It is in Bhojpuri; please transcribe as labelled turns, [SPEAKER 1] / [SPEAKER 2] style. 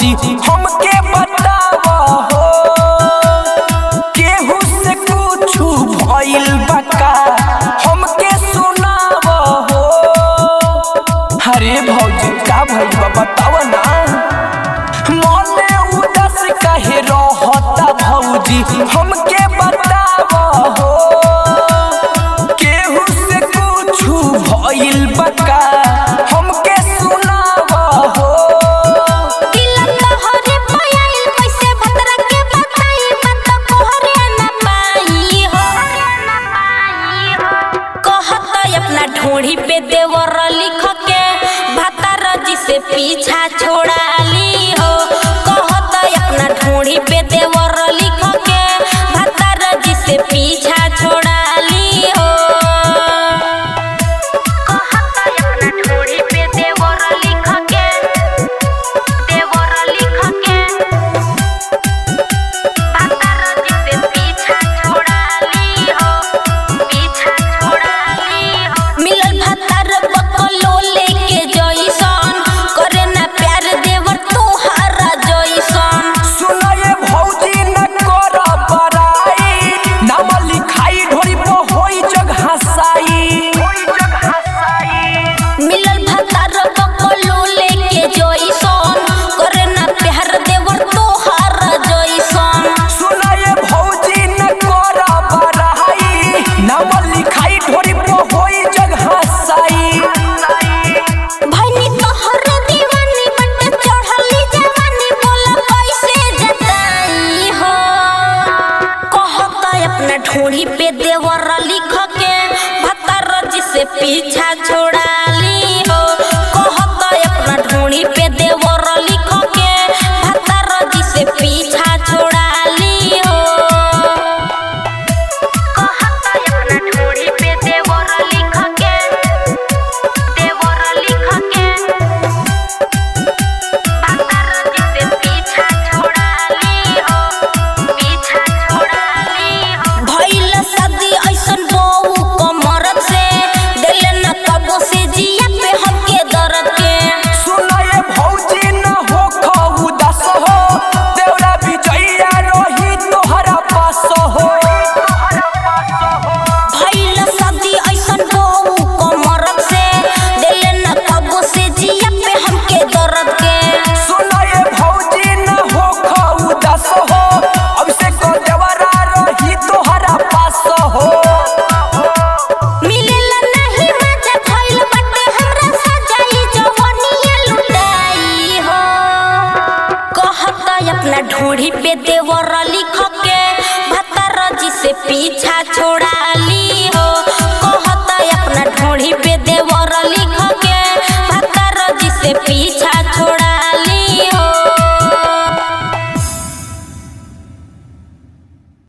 [SPEAKER 1] भौजी हमके बताव हो केहू से कुछ भइल बका हमके सुनाव हो अरे भौजी का भइल बा बताव ना मने उदास काहे रहता भौजी हमके बताव हो केहू से कुछ भइल बका हमके सुनाव हो
[SPEAKER 2] दिल तोहरे पायल कैसे भतरा के बताई बता कोहरे न पाई हो कहत अपना ढोढ़ी पे देवर लिख के भतार जी से पीछा छोड़ा ली हो कहत अपना ढोढ़ी पे देवर लिख के भतार जी से पीछा छोड़ा ली हो कहत अपना ढोढ़ी पे देवर लिख के देवर लिख के भतार जी से पीछा छोड़ा ली हो पीछा छोड़ा ली हो मिलल भतार बकलो लेके जइसन करे ना प्यार देवर तोहारा जइसन
[SPEAKER 1] सुनाए भौजी न कर बड़ाई नाम लिखाई ढोरी पर होई जग हसाई
[SPEAKER 2] मिलल भतार बकलो लेके जइसन करे ना प्यार देवर तोहारा जइसन
[SPEAKER 1] सुनाए भौजी न कर बड़ाई नाम लिखाई ढोरी पर होई जग हसाई
[SPEAKER 2] भैनी तोहर दीवानी बट चढ़ली जवानी बोला कैसे जताई हो कहता अपना ढोड़ी पे देवर लिख के भतर जी से पीछा छोड़ा ली हो कहता अपना ढोड़ी पे देवर लिख के भतर जी से पीछा छोड़ा ली हो कहता अपना ढोड़ी पे देवर लिख के देवर लिख के भतर जी से पीछा छोड़ा ली हो पीछा छोड़ा ली हो भइल सदी ऐसन बहू कमरत से दिल न कबो से जिया पे हमके दर्द के
[SPEAKER 1] सुनाए भौजी न हो खऊ दस हो देवरा बिचैया रही तोहरा पास हो
[SPEAKER 2] भइल सदी ऐसन बहू कमरत से दिल न कबो से जिया पे हमके दर्द के
[SPEAKER 1] सुनाए भौजी न हो खऊ दस हो अब से को देवरा रही तोहरा पास हो
[SPEAKER 2] मिलेला नहीं मजा भइल बाटे हमरा सजाई जवनिया लुटाई हो कहता अपना ढोढ़ी पे देवर लिख के भतर जी से पीछा छोड़ा ली हो कहता अपना ढोढ़ी पे